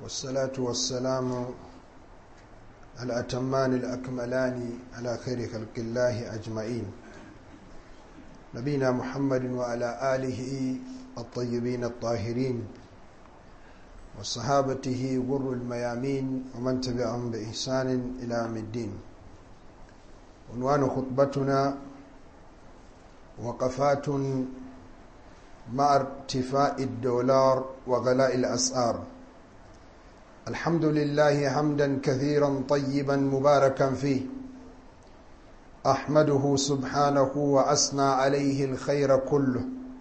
والصلاة والسلام الأتمان الأكملان على خير خلق الله أجمعين نبينا محمد وعلى آله الطيبين الطاهرين وصحابته غر الميامين ومن تبعهم بإحسان إلى يوم الدين عنوان خطبتنا وقفات مع ارتفاع الدولار وغلاء الأسعار الحمد لله حمدا كثيرا طيبا مباركا فيه أحمده سبحانه وأثنى عليه الخير كله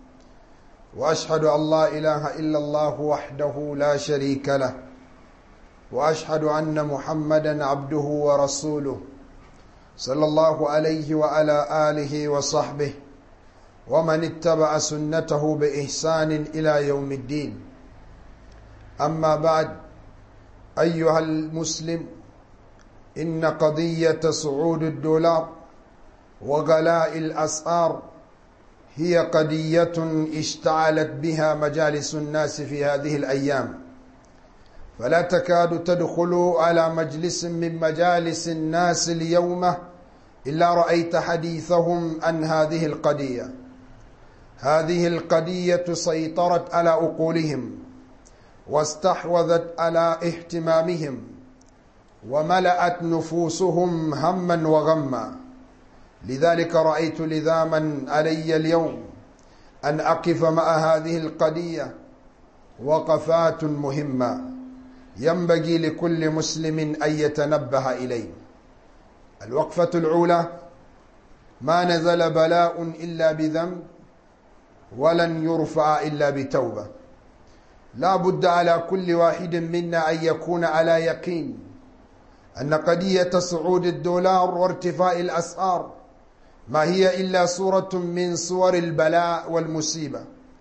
وأشهد أن لا إله إلا الله وحده لا شريك له وأشهد أن محمدا عبده ورسوله صلى الله عليه وعلى آله وصحبه ومن اتبع سنته بإحسان إلى يوم الدين أما بعد أيها المسلم إن قضية صعود الدولار وغلاء الأسعار هي قضية اشتعلت بها مجالس الناس في هذه الأيام فلا تكاد تدخل على مجلس من مجالس الناس اليوم إلا رأيت حديثهم عن هذه القضية هذه القضية سيطرت على عقولهم واستحوذت على اهتمامهم وملأت نفوسهم هما وغما لذلك رأيت لذاما علي اليوم أن أقف مع هذه القضية وقفات مهمة ينبغي لكل مسلم أن يتنبه إليه الوقفة الأولى ما نزل بلاء إلا بذنب ولن يرفع إلا بتوبة لا بد على كل واحد منا أن يكون على يقين أن قضية صعود الدولار وارتفاع الأسعار ما هي إلا صورة من صور البلاء والمصيبة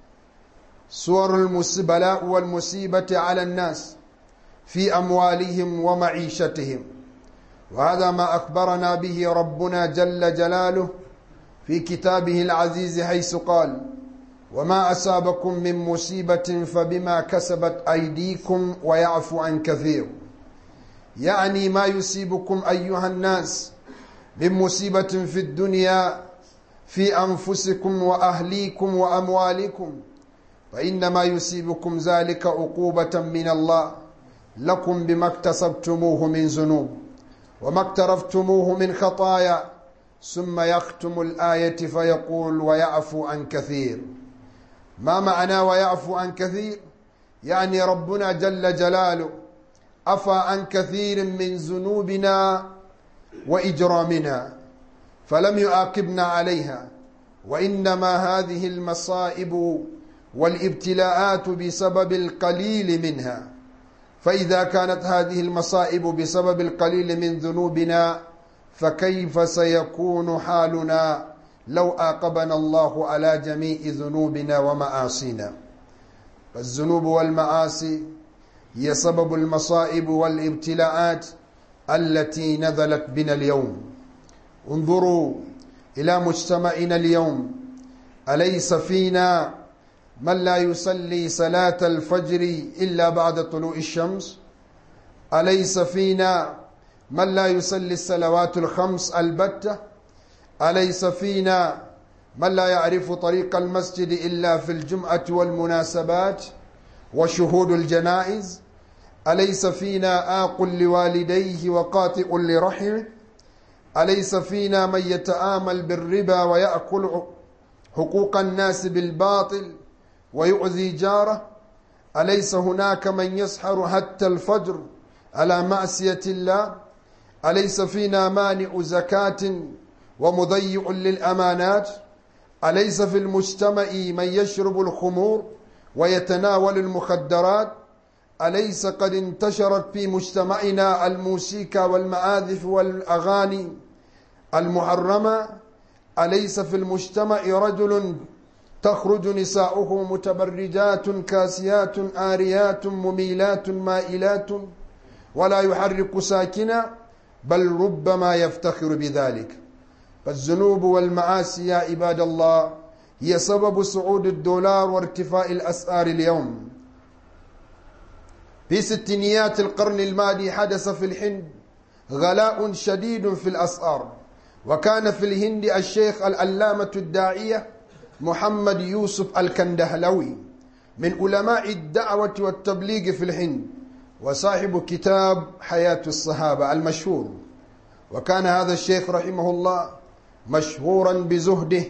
صور البلاء والمصيبة على الناس في أموالهم ومعيشتهم وهذا ما أخبرنا به ربنا جل جلاله في كتابه العزيز حيث قال وما أصابكم من مصيبة فبما كسبت أيديكم ويعفو عن كثير يعني ما يصيبكم أيها الناس من مصيبة في الدنيا في أنفسكم وأهليكم وأموالكم فإنما يصيبكم ذلك عقوبة من الله لكم بما اكتسبتموه من ذنوب وما اقترفتموه من خطايا ثم يختم الآية فيقول ويعفو عن كثير ما معنى ويعفو عن كثير يعني ربنا جل جلاله عفى عن كثير من ذنوبنا وإجرامنا فلم يعاقبنا عليها وإنما هذه المصائب والابتلاءات بسبب القليل منها فإذا كانت هذه المصائب بسبب القليل من ذنوبنا فكيف سيكون حالنا لو آقبنا الله على جميع ذنوبنا ومعاصينا فالذنوب والمعاصي هي سبب المصائب والابتلاءات التي نزلت بنا اليوم انظروا إلى مجتمعنا اليوم أليس فينا من لا يصلي صلاة الفجر إلا بعد طلوع الشمس أليس فينا من لا يصلي الصلوات الخمس البتة أليس فينا من لا يعرف طريق المسجد إلا في الجمعة والمناسبات وشهود الجنائز أليس فينا آق لوالديه وقاطئ لرحمه أليس فينا من يتآمل بالربا ويأكل حقوق الناس بالباطل ويؤذي جاره أليس هناك من يسحر حتى الفجر على معصية الله أليس فينا مانع زكاة ومضيع للأمانات أليس في المجتمع من يشرب الخمور ويتناول المخدرات أليس قد انتشرت في مجتمعنا الموسيقى والمعازف والأغاني المحرمة أليس في المجتمع رجل تخرج نساؤه متبرجات كاسيات آريات مميلات مائلات ولا يحرك ساكنا بل ربما يفتخر بذلك فالذنوب والمعاصي يا عباد الله هي سبب صعود الدولار وارتفاع الأسعار اليوم في ستينيات القرن الماضي حدث في الهند غلاء شديد في الأسعار وكان في الهند الشيخ العلامة الداعية محمد يوسف الكندهلوي من علماء الدعوة والتبليغ في الهند وصاحب كتاب حياة الصحابة المشهور وكان هذا الشيخ رحمه الله مشهورا بزهده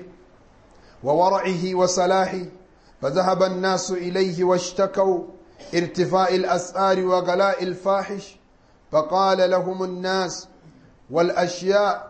وورعه وصلاحه فذهب الناس إليه واشتكوا ارتفاع الأسعار وغلاء الفاحش فقال لهم الناس والأشياء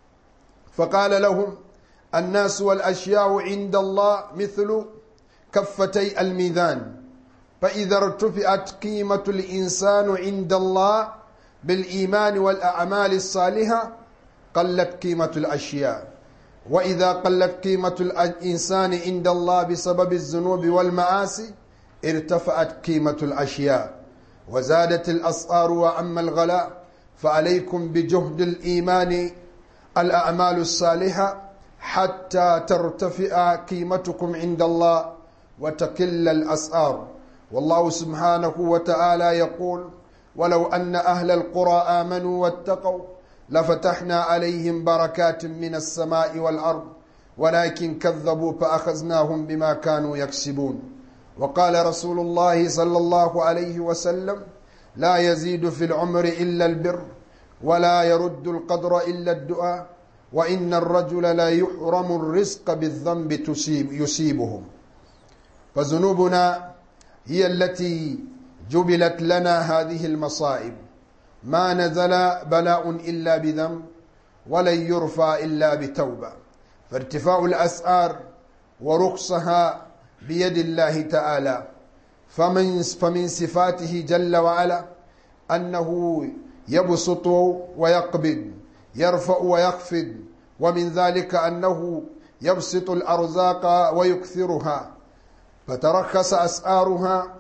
فقال لهم الناس والأشياء عند الله مثل كفتي الميزان فإذا ارتفعت قيمة الإنسان عند الله بالإيمان والأعمال الصالحة قلت قيمة الأشياء وإذا قلت قيمة الإنسان عند الله بسبب الذنوب والمعاصي ارتفعت قيمة الأشياء وزادت الأسعار وأما الغلاء فعليكم بجهد الإيمان الأعمال الصالحة حتى ترتفع قيمتكم عند الله وتقل الأسعار والله سبحانه وتعالى يقول ولو أن أهل القرى آمنوا واتقوا لفتحنا عليهم بركات من السماء والأرض ولكن كذبوا فأخذناهم بما كانوا يكسبون وقال رسول الله صلى الله عليه وسلم لا يزيد في العمر إلا البر ولا يرد القدر إلا الدعاء وإن الرجل لا يحرم الرزق بالذنب تسيب يصيبه فذنوبنا هي التي جبلت لنا هذه المصائب ما نزل بلاء إلا بذنب ولن يرفع إلا بتوبة فارتفاع الأسعار ورخصها بيد الله تعالى فمن فمن صفاته جل وعلا أنه يبسط ويقبض يرفع ويخفض ومن ذلك أنه يبسط الأرزاق ويكثرها فترخص أسعارها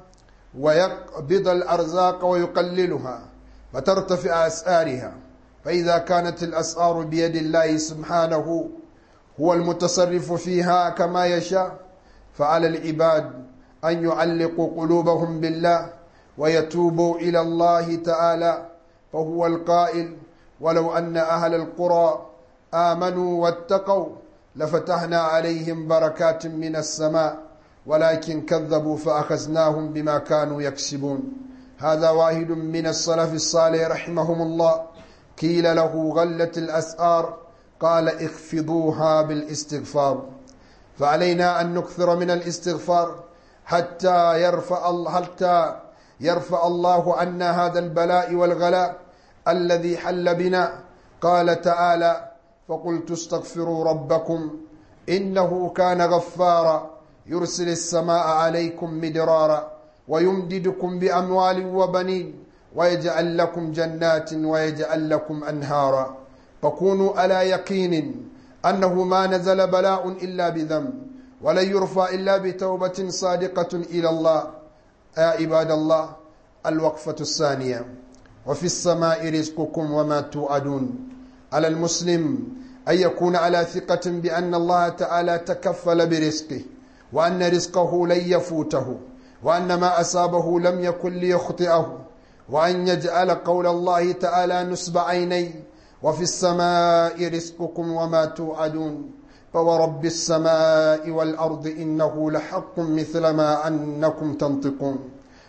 ويقبض الأرزاق ويقللها فترتفع أسعارها فإذا كانت الأسعار بيد الله سبحانه هو المتصرف فيها كما يشاء فعلى العباد أن يعلقوا قلوبهم بالله ويتوبوا إلى الله تعالى فهو القائل ولو أن أهل القرى آمنوا واتقوا لفتحنا عليهم بركات من السماء ولكن كذبوا فأخذناهم بما كانوا يكسبون هذا واحد من السلف الصالح رحمهم الله قيل له غلت الأسعار قال اخفضوها بالاستغفار فعلينا أن نكثر من الاستغفار حتى يرفع الله حتى يرفع الله عنا هذا البلاء والغلاء الذي حل بنا قال تعالى فقلت استغفروا ربكم إنه كان غفارا يرسل السماء عليكم مدرارا ويمددكم بأموال وبنين ويجعل لكم جنات ويجعل لكم أنهارا فكونوا على يقين أنه ما نزل بلاء إلا بذنب ولن يرفع إلا بتوبة صادقة إلى الله يا عباد الله الوقفة الثانية وفي السماء رزقكم وما توعدون على المسلم أن يكون على ثقة بأن الله تعالى تكفل برزقه وأن رزقه لن يفوته وأن ما أصابه لم يكن ليخطئه وأن يجعل قول الله تعالى نصب عيني وفي السماء رزقكم وما توعدون فورب السماء والأرض إنه لحق مثل ما أنكم تنطقون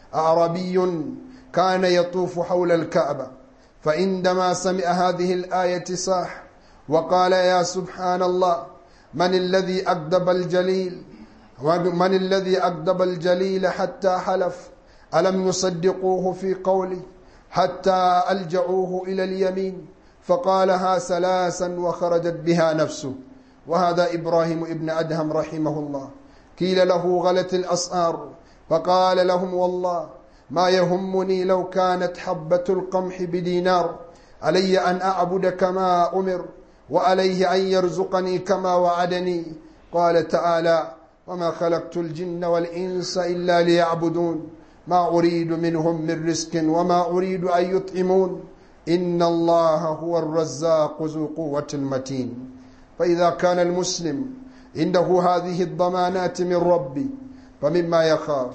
أعربي كان يطوف حول الكعبة فعندما سمع هذه الآية صاح وقال يا سبحان الله من الذي أكذب الجليل من الذي أكذب الجليل حتى حلف ألم يصدقوه في قوله حتى ألجعوه إلى اليمين فقالها ثلاثا وخرجت بها نفسه وهذا إبراهيم ابن أدهم رحمه الله قيل له غلت الأسعار فقال لهم والله ما يهمني لو كانت حبة القمح بدينار علي أن أعبد كما أمر وعليه أن يرزقني كما وعدني قال تعالى وما خلقت الجن والإنس إلا ليعبدون ما أريد منهم من رزق وما أريد أن يطعمون إن الله هو الرزاق ذو قوة المتين فإذا كان المسلم عنده هذه الضمانات من ربي فمما يخاف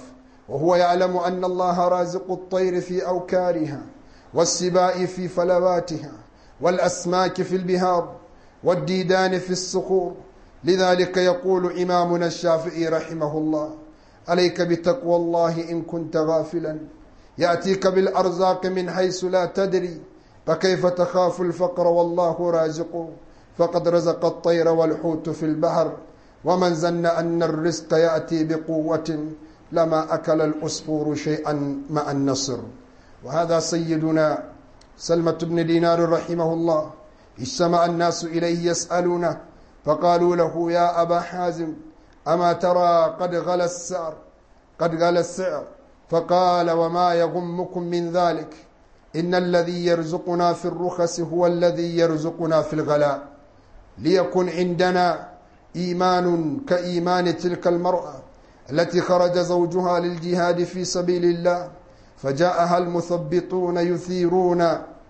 وهو يعلم أن الله رازق الطير في أوكارها والسباء في فلواتها والأسماك في البهار والديدان في الصخور لذلك يقول إمامنا الشافعي رحمه الله عليك بتقوى الله إن كنت غافلا يأتيك بالأرزاق من حيث لا تدري فكيف تخاف الفقر والله رازق فقد رزق الطير والحوت في البحر ومن زن أن الرزق يأتي بقوة لما أكل الأسفور شيئا مع النصر وهذا سيدنا سلمة بن دينار رحمه الله اجتمع الناس إليه يسألونه فقالوا له يا أبا حازم أما ترى قد غلى السعر قد غلى السعر فقال وما يغمكم من ذلك إن الذي يرزقنا في الرخص هو الذي يرزقنا في الغلاء ليكن عندنا إيمان كإيمان تلك المرأة التي خرج زوجها للجهاد في سبيل الله فجاءها المثبطون يثيرون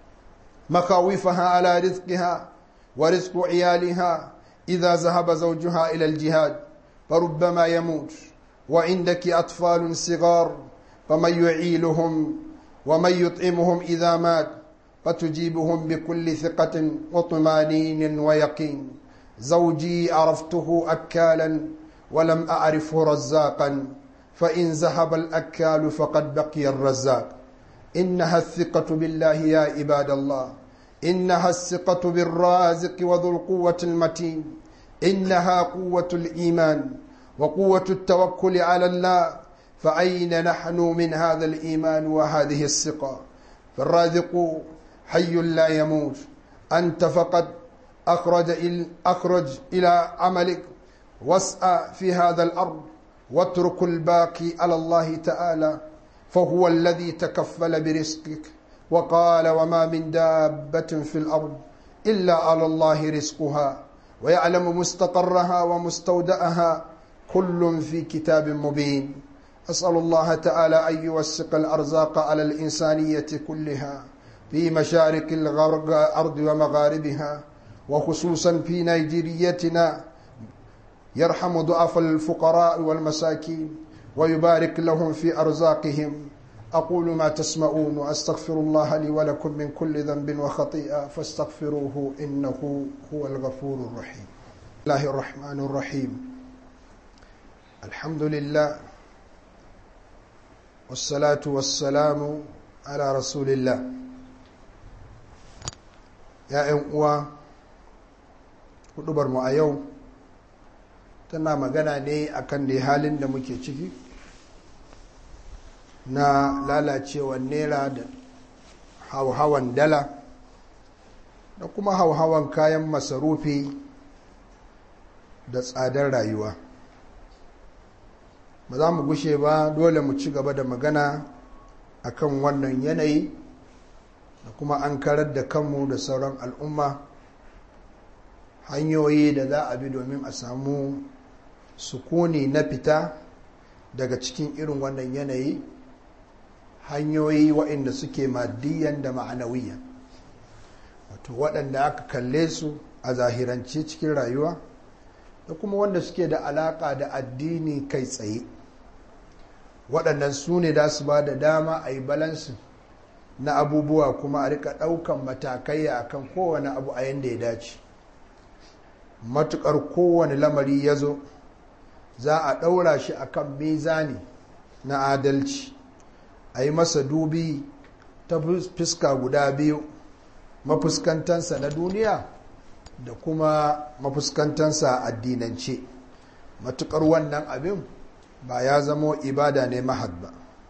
مخاوفها على رزقها ورزق عيالها إذا ذهب زوجها إلى الجهاد فربما يموت وعندك أطفال صغار فمن يعيلهم ومن يطعمهم إذا مات فتجيبهم بكل ثقة وطمانين ويقين زوجي عرفته أكالا ولم أعرفه رزاقا فإن ذهب الأكال فقد بقي الرزاق إنها الثقة بالله يا عباد الله إنها الثقة بالرازق وذو القوة المتين إنها قوة الإيمان وقوة التوكل على الله فأين نحن من هذا الإيمان وهذه الثقة فالرازق حي لا يموت أنت فقط أخرج إلى, أخرج إلى عملك واسعى في هذا الأرض واترك الباقي على الله تعالى فهو الذي تكفل برزقك وقال وما من دابة في الأرض إلا على الله رزقها ويعلم مستقرها ومستودعها كل في كتاب مبين أسأل الله تعالى أن يوسق الأرزاق على الإنسانية كلها في مشارق الأرض ومغاربها وخصوصا في نيجيريتنا يرحم ضعف الفقراء والمساكين ويبارك لهم في أرزاقهم أقول ما تسمعون وأستغفر الله لي ولكم من كل ذنب وخطيئة فاستغفروه إنه هو الغفور الرحيم الله الرحمن الرحيم الحمد لله والصلاة والسلام على رسول الله يا أموا hudubar mu a yau tana magana ne akan da halin da muke ciki na lalacewar naira da hauhawan dala da kuma hauhawan kayan masarufi da tsadar rayuwa ba za mu gushe ba dole mu ci gaba da magana akan wannan yanayi da kuma an karar da kanmu da sauran al'umma hanyoyi da za a bi domin a samu sukuni na fita daga cikin irin wannan yanayi hanyoyi waɗanda suke maddiyan da ma'anawiyan wato waɗanda aka kalle su a zahirance cikin rayuwa da kuma wanda suke da alaƙa da addini kai tsaye waɗannan su ne da su ba da dama a yi balansin na abubuwa kuma a rika ɗaukan matakai a kan kowane abu a yadda ya dace matuƙar kowane lamari ya zo za a ɗaura shi a kan mizani na adalci a yi masa dubi ta fuska guda biyu mafuskantansa na duniya da kuma mafuskantansa addinance matuƙar wannan abin ba ya zamo ibada ne mahad ba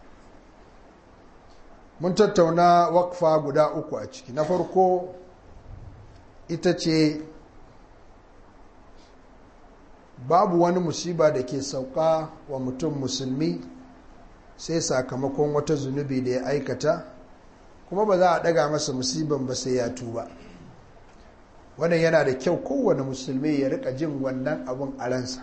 mun tattauna wakfa guda uku a ciki na farko ita ce babu wani musiba da ke sauka wa mutum musulmi sai sakamakon wata zunubi da ya aikata kuma ba za a daga masa musiban ba sai ya tuba wannan yana da kyau kowane musulmi ya rika jin wannan abin a ransa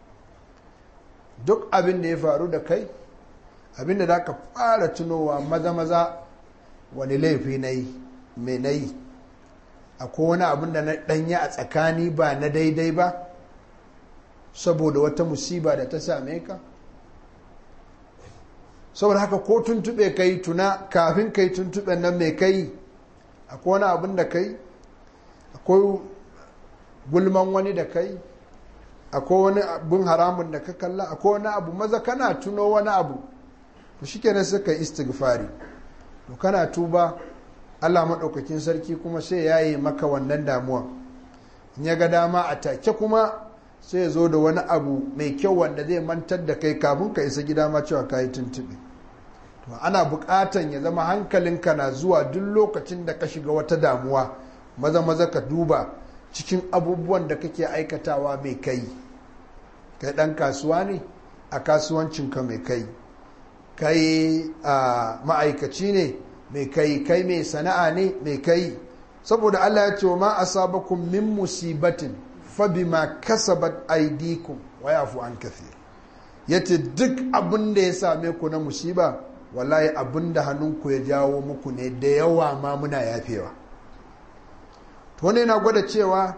duk abin da ya faru da kai abin da za ka fara tunowa maza-maza wani laifi na yi mai na yi akwai wani abin da na ɗanya a tsakani ba na daidai ba saboda wata musiba da ta same ka saboda haka ko tuntube kai tuna kafin kai tuntuben nan mai kai akwai wani abin da kai akwai gulman wani da kai akwai wani abin haramun da ka kalla akwai wani abu maza kana tuno wani abu to shi kenan suka yi istighfari to kana tuba allah maɗaukakin sarki kuma sai ya yi maka wannan damuwa in ya ga dama a take kuma sai ya zo da wani abu mai kyau wanda zai mantar da kai kafin ka isa gida ma cewa ka yi tuntuɓe to ana buƙatan ya zama hankalinka na zuwa duk lokacin da ka shiga wata damuwa maza maza ka duba cikin abubuwan da kake aikatawa mai kai kai ɗan kasuwa ne a kasuwancinka mai kai kai a ma'aikaci ne mai kai kai mai sana'a ne mai kai saboda Allah ya ce wa ma asabakum min musibatin fa bima kasabat aydikum wa yafu an kathir yace duk abin da ya same ku na musiba wallahi abin da hannunku ya jawo muku ne da yawa ma muna yafewa to ne na gwada cewa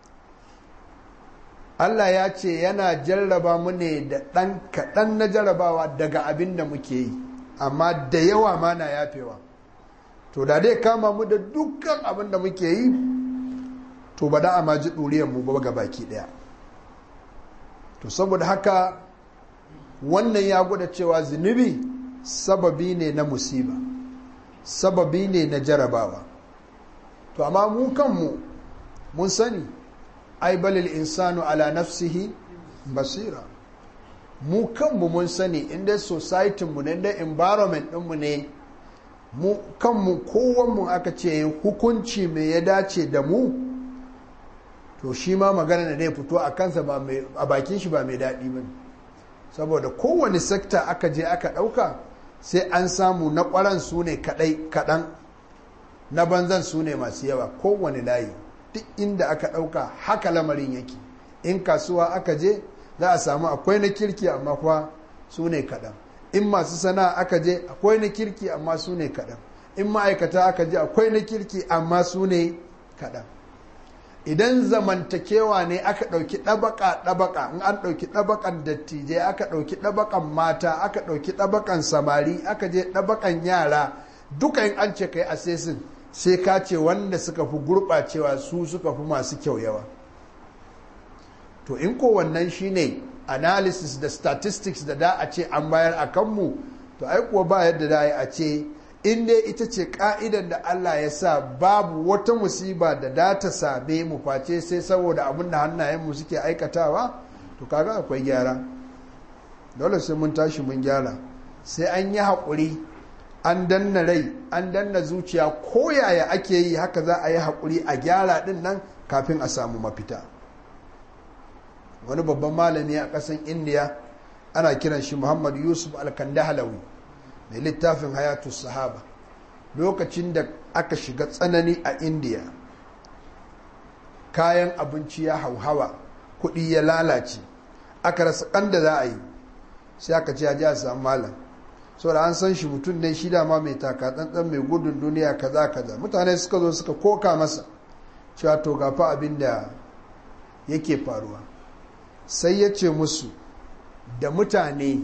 Allah ya ce yana jarraba mu ne da ɗan kaɗan na jarrabawa daga abin da muke yi amma da yawa ma na yafewa to da dai kama mu da dukkan abin da muke yi to ba da a maji mu ba ga baki ɗaya to saboda haka wannan ya gwada cewa zunubi sababi ne na musiba sababi ne na jarabawa to amma mu kanmu mun sani ai balil insanu ala nafsihi basira mu kanmu mun sani inda society mu ne inda environment ɗinmu ne mu kanmu kowanmu aka ce hukunci mai ya dace da mu to shi ma magana da zai fito a kansa a bakin shi ba mai daɗi ba saboda kowane sekta aka je aka ɗauka sai an samu na ƙwaran su ne kaɗan na banzan su ne masu yawa kowane layi duk inda aka ɗauka haka lamarin yake in kasuwa aka je za a samu akwai na kirki amma kuwa su ne kaɗan in masu sana'a aka je akwai na kirki amma su ne kaɗan in ma'aikata aka je akwai na kirki amma su ne kaɗan idan zamantakewa ne aka ɗauki ɗabaka ɗabaka in an ɗauki ɗabakan dattijai aka ɗauki ɗabakan mata aka ɗauki ɗabakan samari aka je ɗabakan yara duka in an ce kai asesin sai ka ce wanda suka fi gurɓacewa su suka fi masu kyau yawa to in ko wannan shine analysis da statistics da da a ce an bayar a kanmu to ai kuwa ba yadda da a ce in dai ita ce ka'idan da Allah ya sa babu wata musiba da da ta same mu face sai saboda abin da hannayenmu suke aikatawa to kaga akwai gyara dole sai mun tashi mun gyara sai an yi haƙuri an danna rai an danna zuciya ko yaya ake yi haka za a yi haƙuri a gyara ɗin nan kafin a samu mafita wani babban malami a ƙasan indiya ana kiran shi muhammad yusuf alkandahalawi mai littafin hayatu sahaba lokacin da aka shiga tsanani a indiya kayan abinci ya hauhawa kuɗi ya lalace aka rasa da za a yi sai aka ce a ji a samu malam saboda an san shi mutum ne shi dama mai taka tsantsan mai gudun duniya kaza kaza mutane suka zo suka koka masa cewa to gafa abin da yake faruwa sai ya ce musu da mutane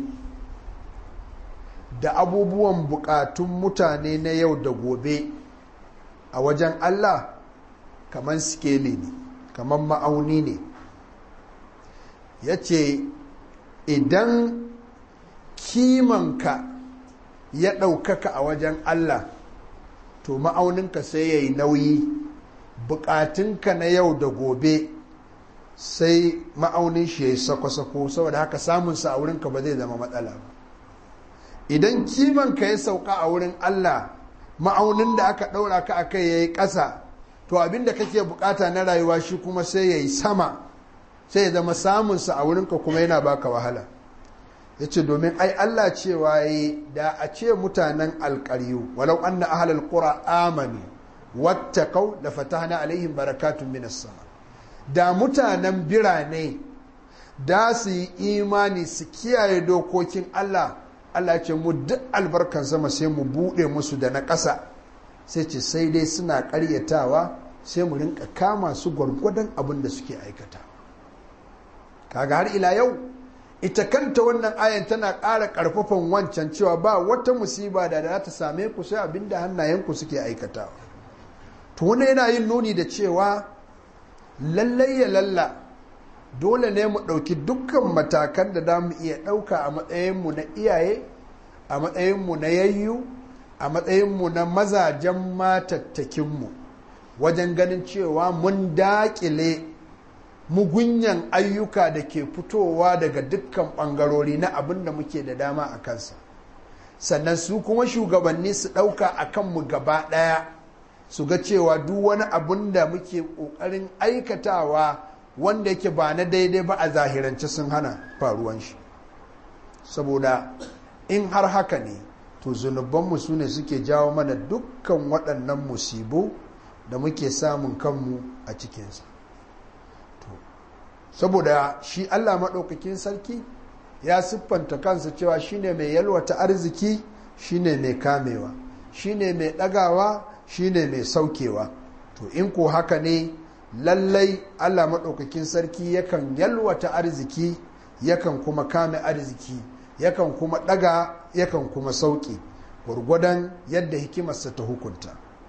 da abubuwan bukatun mutane na yau da gobe a wajen Allah kamar skeli ne kamar ma'auni ne ya ce idan kimanka ya ɗaukaka a wajen Allah to ma'auninka sai ya yi nauyi bukatunka na yau da gobe sai ma'aunin shi ya yi sako-sako saboda haka samunsa a wurinka ba zai zama matsala ba idan kimanka ya sauka a wurin Allah ma'aunin da aka ɗaura ka a kai ya yi ƙasa to abinda kake bukata na rayuwa shi kuma sai ya yi sama sai ya zama samunsa a wurinka kuma yana baka wahala ya ce domin ai Allah cewa ya da a ce mutanen alƙaryu walau an na ahalar ƙura amanu wattakau da fatahna alaihim barakatun minas sama da mutanen birane da su yi imani su kiyaye dokokin Allah Allah ce mu duk albarkan sama sai mu buɗe musu da na ƙasa sai ce sai dai suna ƙaryatawa sai mu rinka kama su gwargwadon abin da suke aikata kaga har ila yau ita kanta wannan ayan tana ƙara ƙarfafan wancan cewa ba wata musiba da za ta same ku sai abinda hannayenku suke aikatawa to wani yana yin nuni da cewa lallai ya lalla dole ne mu ɗauki dukkan matakan da za mu iya ɗauka a matsayinmu na iyaye a matsayinmu na yayyu a matsayinmu na mazajen matattakinmu wajen ganin cewa mun daƙile mugunyan ayyuka da ke fitowa daga dukkan ɓangarori na abin da muke da dama a kansa sannan su kuma shugabanni su ɗauka a kanmu gaba ɗaya su ga cewa duk wani abin da muke ƙoƙarin aikatawa wanda yake ba na daidai ba a zahirance sun hana faruwan shi saboda in har haka ne to zunubanmu su ne suke jawo mana dukkan waɗannan musibu da muke samun kanmu a cikinsa saboda shi allah maɗaukakin sarki ya siffanta kansa cewa shine mai yalwata arziki shine mai kamewa shine mai ɗagawa shine mai saukewa to in ko haka ne lallai allah maɗaukakin sarki yakan yalwata arziki yakan kuma kame arziki yakan kuma ɗaga yakan kuma sauƙi gwargwadon yadda hikimarsa ta hukunta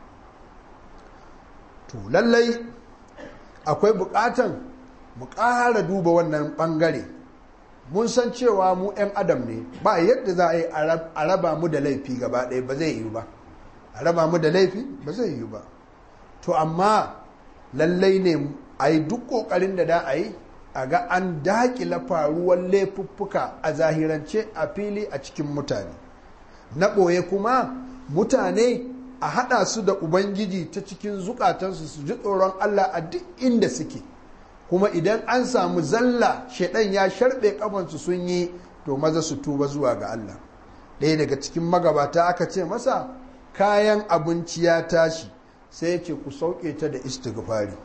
to lallai akwai buƙatan mu ƙara duba wannan ɓangare mun san cewa mu 'yan adam ne ba yadda za a yi a raba mu da laifi gaba ɗaya ba zai yi ba a raba mu da laifi ba zai yi ba to amma lallai ne a yi duk ƙoƙarin da da a yi a ga an daƙila faruwar laifuffuka a zahirance a fili a cikin mutane na ɓoye kuma mutane a haɗa su da ubangiji ta cikin zukatansu su ji tsoron allah a duk inda suke kuma idan an samu zalla shaidan ya sharɓe ƙafansu sun yi to maza su tuba zuwa ga allah ɗaya daga cikin magabata aka ce masa kayan abinci ya tashi sai ya ce ku sauke ta da istighfari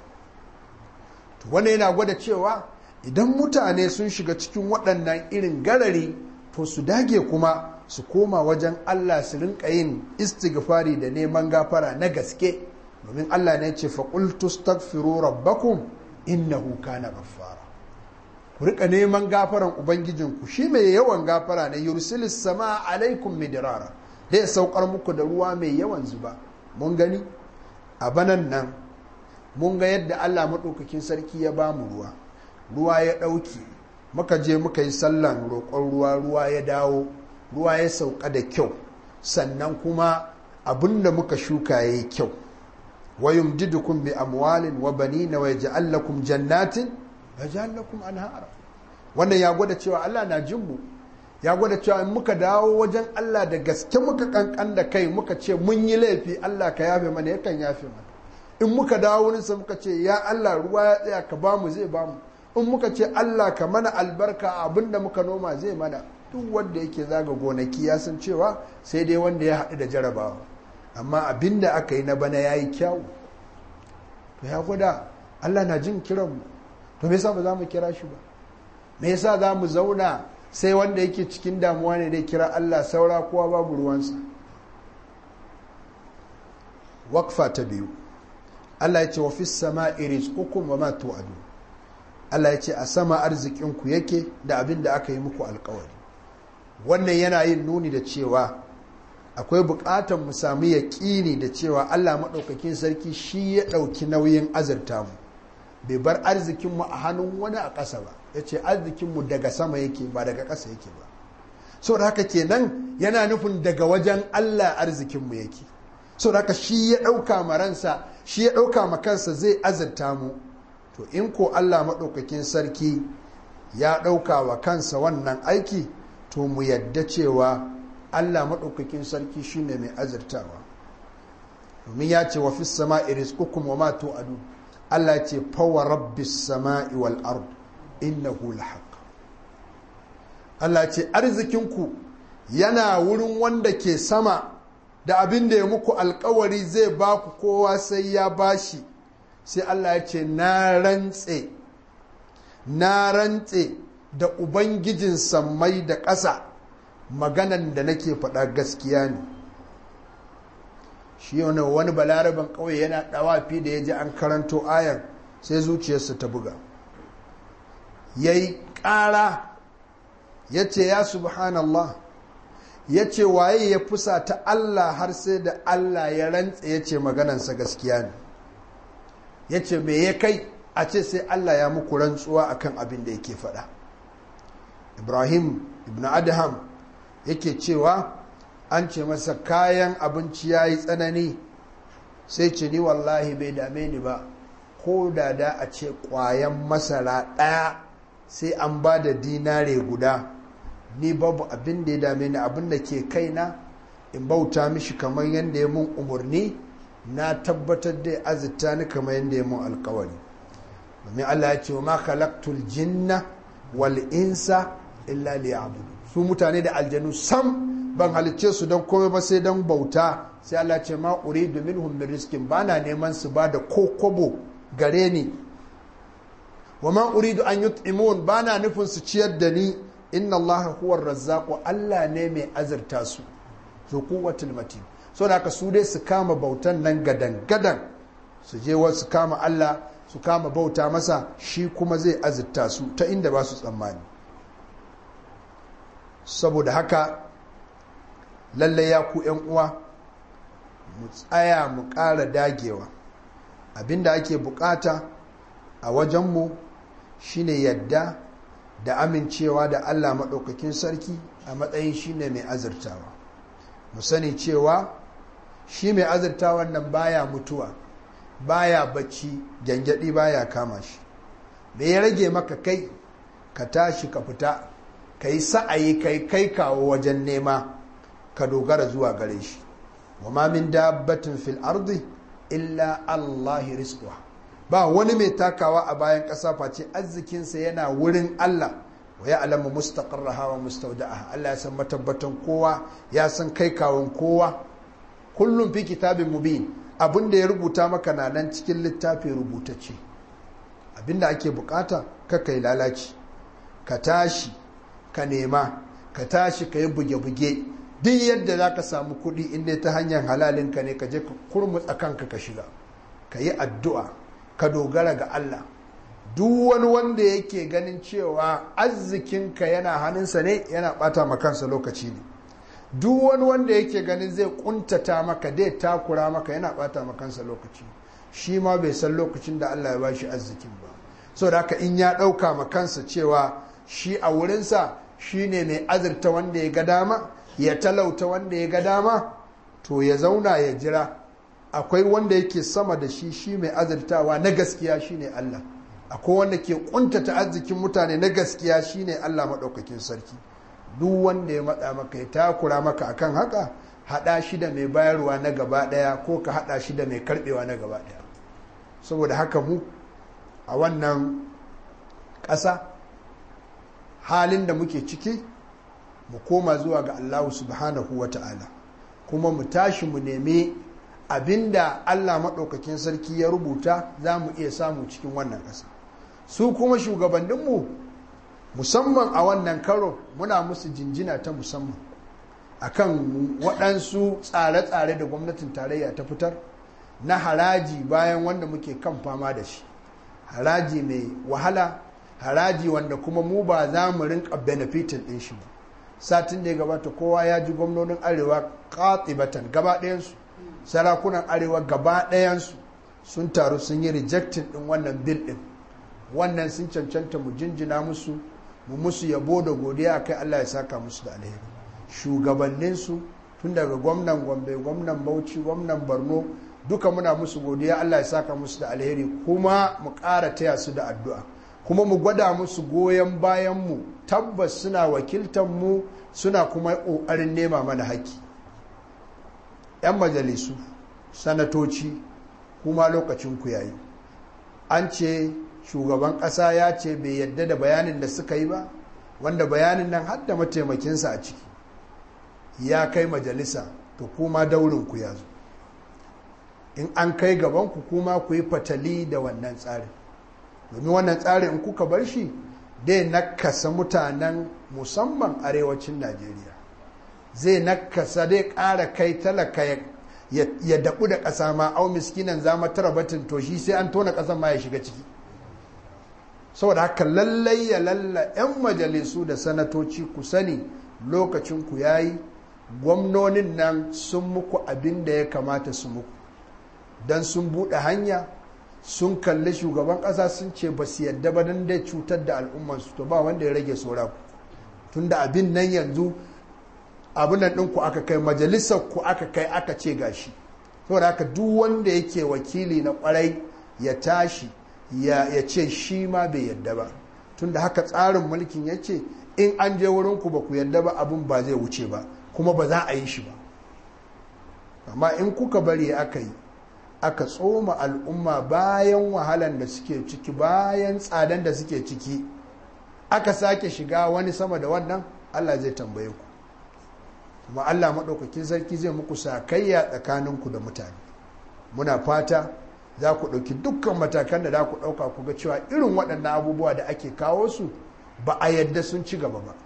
wanda yana gwada cewa idan mutane sun shiga cikin waɗannan irin garari to su dage kuma su koma wajen Allah su rinka yin istighfari da neman gafara na gaske domin Allah ne ce faƙultu staghfiru rabbakum innahu kana ghaffara ku rika neman gafaran ubangijinku shi mai yawan gafara ne yursilis sama alaikum midrara zai saukar muku da ruwa mai yawan zuba mun gani a banan nan mun ga yadda Allah maɗaukakin sarki ya ba mu ruwa ruwa ya ɗauki muka je muka yi sallan roƙon ruwa ruwa ya dawo ruwa ya sauka da kyau sannan kuma abin da muka shuka ya yi kyau wa yumdidukum bi amwalin wa banina wa yaj'al lakum jannatin wa yaj'al lakum anhara wannan ya gwada cewa Allah na jin mu ya gwada cewa in muka dawo wajen Allah da gaske muka kankan da kai muka ce mun yi laifi Allah ka yafe mana yakan yafe mana in muka dawo wurinsa muka ce ya Allah ruwa ya tsaya ka bamu zai bamu in muka ce Allah ka mana albarka abinda muka noma zai mana duk wanda yake zaga gonaki ya san cewa sai dai wanda ya haɗu da jarabawa amma abinda aka yi na bana ya yi kyawu to ya gwada Allah na jin kiranmu to me yasa ba za mu kira shi ba me yasa za mu zauna sai wanda yake cikin damuwa ne dai kira Allah saura kowa babu ruwansa wakfa ta biyu Allah ya ce wa fis sama'i rizqukum wa ma tu'adu Allah ya ce a sama arzikinku yake da abin da aka yi muku alkawari wannan yana yin nuni da cewa akwai bukatar mu samu yaƙini da cewa Allah maɗaukakin sarki shi ya ɗauki nauyin azurta mu bai bar arzikinmu a hannun wani a ƙasa ba ya ce arzikinmu daga sama yake ba daga ƙasa yake ba so da haka kenan yana nufin daga wajen Allah arzikinmu yake so da haka shi ya ɗauka ma ransa shi ya ɗauka ma kansa zai azurta mu to in ko Allah maɗaukakin sarki ya ɗauka wa kansa wannan aiki to mu yadda cewa Allah maɗaukakin sarki shine mai azurtawa domin ya ce wa fis sama'i rizqukum wa ma tu'adu Allah ya ce fawa rabbis sama'i wal ard innahu lahaq Allah ce arzikinku yana wurin wanda ke sama da abin da ya muku alkawari zai ba ku kowa sai ya bashi sai Allah ya ce na rantse na rantse da ubangijin sammai da ƙasa maganan da nake faɗa gaskiya ne shi wani wani balaraban ƙauye yana ɗawafi da ya ji an karanto ayar sai zuciyarsa ta buga ya yi ƙara ya ce ya subhanallah ya ce waye ya fusa ta Allah har sai da Allah ya rantse ya ce maganansa gaskiya ne ya ce me ya kai a ce sai Allah ya muku rantsuwa akan abin da yake faɗa ibrahim ibn adham yake cewa an ce masa kayan abinci ya yi tsanani sai ce ni wallahi bai dame ni ba ko da da a ce ƙwayan masara ɗaya sai an ba da dinare guda ni babu abin da ya dame ni abin da ke kaina in bauta mishi kamar yadda ya mun umarni na tabbatar da azita ni kamar yadda ya mun alkawari domin Allah ya ce wa ma khalaqtul jinna wal insa illa liya'budu su mutane da aljanu sam ban halicce su don komai ba sai don bauta sai Allah ya ce ma uridu minhum min rizqin bana neman su ba da kokobo gare ni wa ma uridu an yut'imun bana nufin su ciyar da ni inna Allah huwa razzaqu Allah ne mai azurta su zu quwwatul matin so da haka su dai su kama bautan nan gadan gadan su je wasu kama Allah su kama bauta masa shi kuma zai azurta su ta inda ba su tsammani saboda haka lalle ya ku yan uwa mu tsaya mu ƙara dagewa abinda ake bukata a wajenmu shine yadda da amincewa da Allah maɗaukakin sarki a matsayin shine mai azurtawa mu sani cewa shi mai azurtawan nan baya mutuwa baya bacci gyangyaɗi baya kama shi me ya rage maka kai ka tashi ka fita ka yi sa'ayi kai kai kawo wajen nema ka dogara zuwa gare shi wa ma min dabbatin fil ardi illa allahi rizquha ba wani mai takawa a bayan ƙasa face arzikinsa yana wurin Allah wa ya alamu mustaqarraha wa mustawda'aha Allah ya san matabbatan kowa ya san kai kawon kowa kullum fi kitabin mubin abin da ya rubuta maka na nan cikin littafin rubutacce abin da ake bukata ka kai lalaci ka tashi ka nema ka tashi ka yi buge-buge duk yadda za ka samu kuɗi inda ta hanyar halalinka ne ka je ka kurmutsa kanka ka shiga ka yi addu'a ka dogara ga Allah duk wani wanda yake ganin cewa arzikinka yana hannunsa ne yana ɓata makansa lokaci ne duk wani wanda yake ganin zai kuntata maka dai takura maka yana bata makansa lokaci shi ma bai san lokacin da Allah ya ba shi arzikin ba so da haka in ya ɗauka makansa cewa shi a wurinsa shi ne mai azurta wanda ya ga dama ya talauta wanda ya ga dama to ya zauna ya jira akwai wanda yake sama da shi shi mai azurtawa na gaskiya shi ne Allah akwai wanda ke kuntata arzikin mutane na gaskiya shi ne Allah maɗaukakin sarki duk wanda ya matsa maka ya takura maka akan haka hada shi da mai bayarwa na gaba daya ko ka hada shi da mai karbewa na gaba daya saboda haka mu a wannan ƙasa halin da muke ciki mu koma zuwa ga Allah subhanahu wa ta'ala kuma mu tashi mu nemi abinda Allah maɗaukakin sarki ya rubuta za mu iya samu cikin wannan ƙasa su kuma shugabanninmu musamman a wannan karo muna musu jinjina ta musamman akan waɗansu tsare-tsare da gwamnatin tarayya ta fitar na haraji bayan wanda muke kan fama da shi haraji mai wahala haraji wanda kuma mu ba za mu rinka benefitin ɗin shi ba satin da ya gabata kowa ya ji gwamnonin arewa katibatan gaba ɗayansu sarakunan arewa gaba ɗayansu sun taru sun yi rejectin ɗin wannan bil ɗin wannan sun cancanta mu jinjina musu mu musu yabo da godiya kai Allah ya saka musu da alheri shugabanninsu tun daga gwamnan gombe gwamnan bauchi gwamnan borno duka muna musu godiya Allah ya saka musu da alheri kuma mu ƙara taya su da addu'a kuma mu gwada musu goyon bayan mu tabbas suna wakiltar mu suna kuma ƙoƙarin nema mana haƙƙi 'yan majalisu sanatoci kuma lokacin ku yayi an ce shugaban ƙasa ya ce bai yadda da bayanin da suka yi ba wanda bayanin nan har da mataimakinsa a ciki ya kai majalisa to kuma daurin ku ya zo in an kai gaban ku kuma ku yi fatali da wannan tsarin domin wannan tsarin in kuka bar shi dai nakasa mutanen musamman arewacin najeriya zai nakasa dai ƙara kai talaka ya daɓu da ƙasa ma au miskinan zama tara batin to shi sai an tona ƙasan ma ya shiga ciki saboda haka lallai ya lalla 'yan majalisu da sanatoci ku sani lokacinku ya yi gwamnonin nan sun muku abin da ya kamata su muku don sun buɗe hanya sun kalli shugaban ƙasa sun ce ba su yadda ba don dai cutar da al'ummarsu to ba wanda ya rage saura ku tun da abin nan yanzu abin nan ɗinku aka kai majalisar ku aka kai aka ce gashi saboda haka duk wanda yake wakili na ƙwarai ya tashi ya ce shi ma bai yadda ba tun da haka tsarin mulkin ya ce in an je wurinku ba ku yadda ba abin ba zai wuce ba kuma ba za a yi shi ba amma in kuka bari aka yi aka tsoma al'umma bayan wahalan da suke ciki bayan tsadan da suke ciki aka sake shiga wani sama da wannan allah zai tambaye ku kuma allah maɗaukakin sarki zai muku sakayya tsakaninku da mutane muna fata za ku ɗauki dukkan matakan da za ku ɗauka ku ga cewa irin waɗannan abubuwa da ake kawo su ba a yadda sun ci gaba ba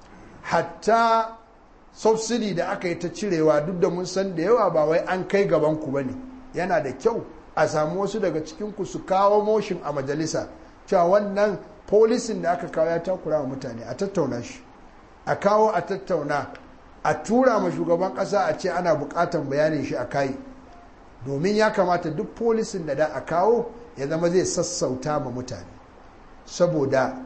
hatta subsidy da aka yi ta cirewa duk da mun san da yawa ba wai an kai gaban ku bane yana da kyau a samu wasu daga cikin ku su kawo motion a majalisa cewa wannan polisin da aka kawo ya takura wa mutane a tattauna shi a kawo a tattauna a tura ma shugaban kasa a ce ana bukatan bayanin shi a kai domin ya kamata duk polisin da da a kawo ya zama zai sassauta ma mutane saboda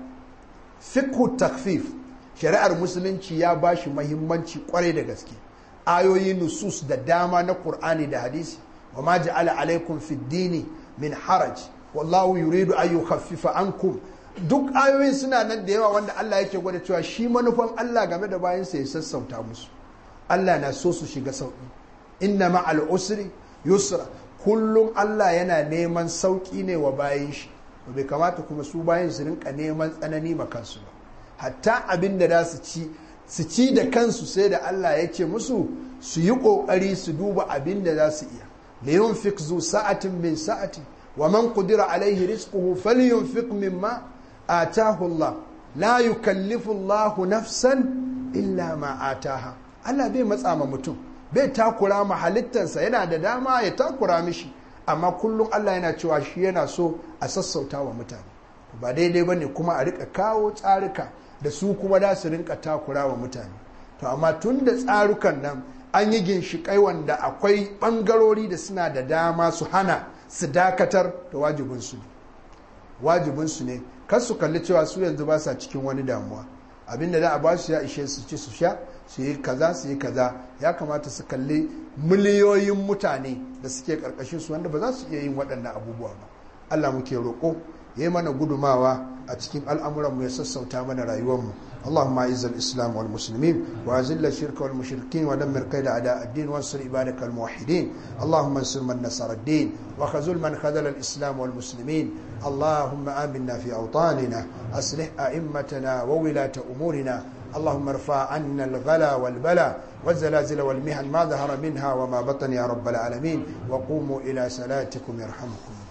fikhu takfif shari'ar musulunci ya ba shi mahimmanci kwarai da gaske ayoyi nusus da dama na qur'ani da hadisi wa ma ja'ala alaikum fid dini min haraj wallahu yuridu an yukhaffifa ankum duk ayoyin suna nan da yawa wanda Allah yake gwada cewa shi manufan Allah game da bayansa ya sassauta musu Allah na so su shiga sauki inna ma'al usri yusra kullum Allah yana neman sauki ne wa bayan shi bai kamata kuma su bayan su rinka neman tsanani ma kansu ba hatta abin da za su ci su ci da kansu sai da Allah ya ce musu su yi kokari su duba abin da za su iya da yunfik zu sa'atin min sa'ati wa man qudira alaihi rizquhu falyunfiq mimma atahu Allah la yukallifu Allah nafsan illa ma ataha Allah bai matsa ma mutum bai takura ma halittarsa yana da dama ya takura mishi amma kullum Allah yana cewa shi yana so a sassauta wa mutane ba daidai ba ne kuma a rika kawo tsarika da su kuma da su rinka takura wa mutane to amma tun da tsarukan nan an yi ginshiƙai wanda akwai ɓangarori da suna da dama su hana su dakatar da wajibinsu ne wajibinsu ne kar su kalli cewa su yanzu ba sa cikin wani damuwa abinda za a ba su ya ishe su ci su sha su yi kaza su yi kaza ya kamata su kalli miliyoyin mutane da suke karkashin su wanda ba za su iya yin waɗannan abubuwa ba Allah muke roƙo ya yi mana gudumawa a cikin al'amuranmu ya sassauta mana rayuwarmu اللهم اعز الاسلام والمسلمين واذل الشرك والمشركين ودمر كيد اعداء الدين وانصر عبادك الموحدين اللهم انصر من نصر الدين وخذل من خذل الاسلام والمسلمين اللهم امنا في اوطاننا اصلح ائمتنا وولاه امورنا اللهم ارفع عنا الغلا والبلاء والزلازل والمحن ما ظهر منها وما بطن يا رب العالمين وقوموا الى صلاتكم يرحمكم